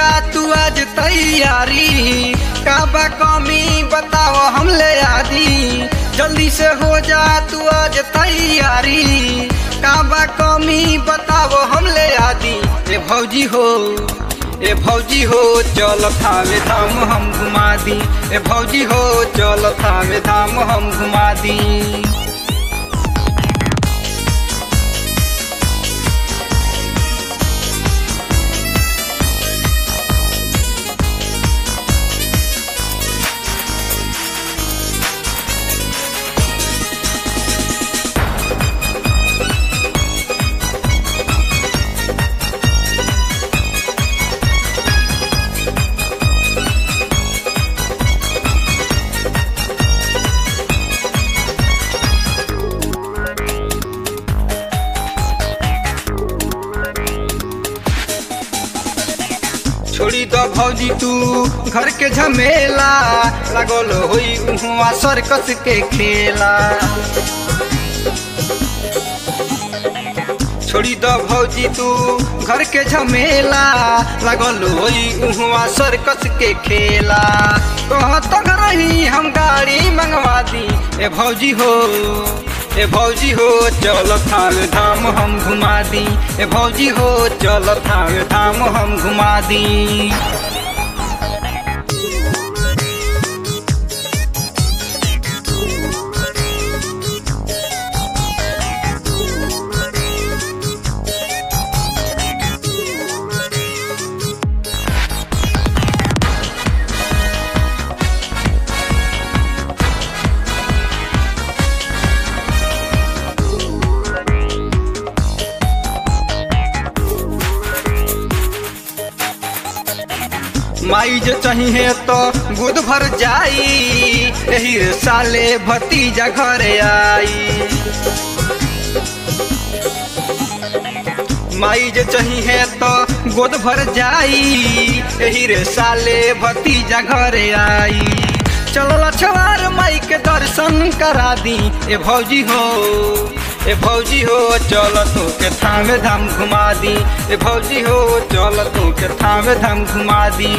तू आज तैयारी का बा कमी बताओ हम ले आदि जल्दी से हो जा तू आज तैयारी का बा कमी बताओ हम ले आदि ए भौजी हो ए भौजी हो चल थामे धाम हम घुमा दी ए भौजी हो चल थामे धाम हम घुमा दी छोड़ी दो भौजी तू घर के झमेला लगल होई उहुआ सर्कस के खेला छोड़ी दो भौजी तू घर के झमेला लगल होई उहुआ सर्कस के खेला कहत रही हम गाड़ी मंगवा दी ए भौजी हो ए भौजी हो चल थाम धाम हम घुमा दी ए भौजी हो चल थाम धाम हम घुमा दी माई जो चाहिए तो बुध भर जाई यही रे साले भतीजा घरे आई माई जो चाहिए तो गोद भर जाई यही रे साले भतीजा घरे आई चलो छवार माई के दर्शन करा दी ए भौजी हो ए भौजी हो चल तू के थामे धाम घुमा दी ए भौजी हो चल तू के थामे धाम घुमा दी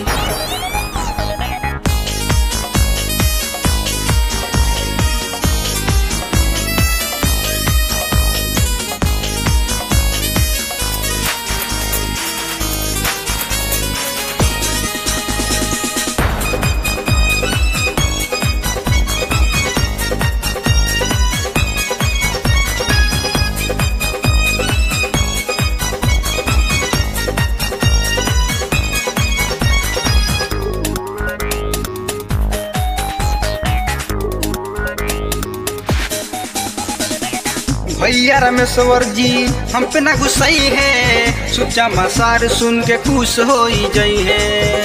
भैया रमेश्वर जी हम पे ना गुस्साई है सुचा मसार सुन के खुश हो जई है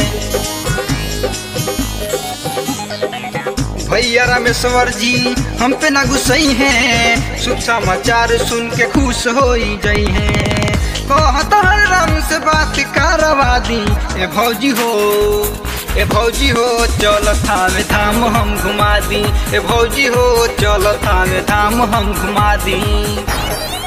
भैया रामेश्वर जी हम पे ना गुस्साई है सुख समाचार सुन के खुश हो जई है कहत हर राम से बात करवा दी ए भौजी हो ए भौजी हो चल थामे धाम हम घुमा दी ए भौजी हो चल थामे धाम हम घुमा दी